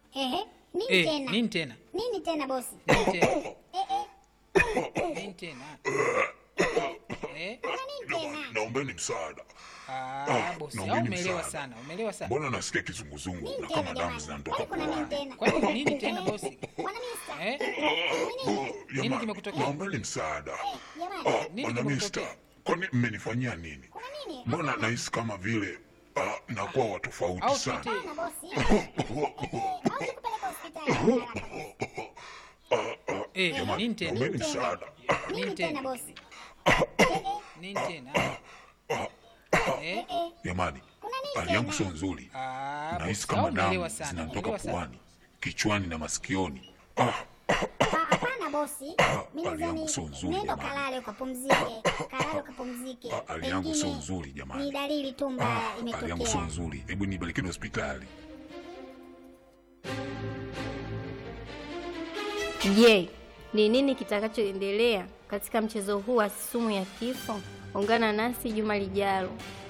Ehe, nini Eh, tena? nini tena? Nini tena bosi? Nini tena? Eh, eh, Nini tena? Eh? kuna nini tena? Naombeni msaada. Ah, bosi, au naombeni umeelewa msaada. sana, umeelewa sana. Mbona nasikia kizunguzungu Nini na tena kama damu jamani? zinanitoka Kwani kuna nini puani? tena? Kwani nini tena bosi? Bwana Mista. Eh? Nini? Nini kimekutokea? Naombeni msaada. Jamani, Ah, Nini Bwana kimekutokea? Mista, kwani mmenifanyia nini? kuna nini? Mbona nahisi kama vile ah, nakuwa wa tofauti Au sana. tuite Hapana bosi. Eh, au nikupeleke hospitali haraka bosi. eh, Jamani, nini tena? naombeni msaada. Nini Nini tena tena? bosi? Nini tena? Eh? Jamani, Kuna nini hali yangu tena? sio nzuri. Ah, Nahisi bosi, au kama umeelewa damu sana, zinanitoka umeelewa sana. puani, kichwani na masikioni. Ah, Ah, Hapana bosi. Mimi hali yangu sio nadhani nzuri, nenda jamani. kalale ukapumzike. Kalale ukapumzike. Ah, hali yangu sio Pengine nzuri, jamani. Ni dalili tu mbaya ah, hali yangu sio imetokea. nzuri. Hebu nipelekeni hospitali. Je, ni nini kitakachoendelea katika mchezo huu wa sumu ya kifo? Ungana nasi juma lijalo.